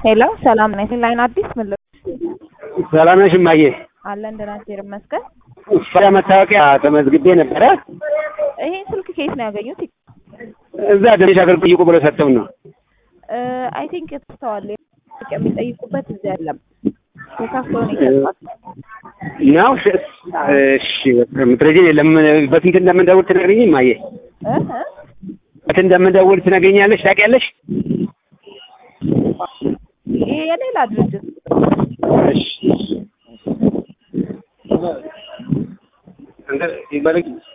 ሄሎ ሰላም ነኝ። ላይን አዲስ ምን ልበል? ሰላም ነሽ እማዬ? አለን ደህና እግዚአብሔር ይመስገን። ስራ መታወቂያ ተመዝግቤ ነበረ። ይሄን ስልክ ከየት ነው ያገኙት? እዛ ደንሽ አገልግሎት ጠይቁ ብለው ሰጥተው ነው። አይ ቲንክ ተስተዋል የሚጠይቁበት እዚህ አይደለም። ተሳስተው ነው የሰጧት። ነው እሺ፣ ምትረጂኝ የለም። በስንት እንደምንደውል ትነግሪኝ እማዬ? እ እ በስንት እንደምንደውል ትነግሪኛለሽ? ታውቂያለሽ? ይሄ የሌላ ድርጅት እሺ እንደ ይበልኝ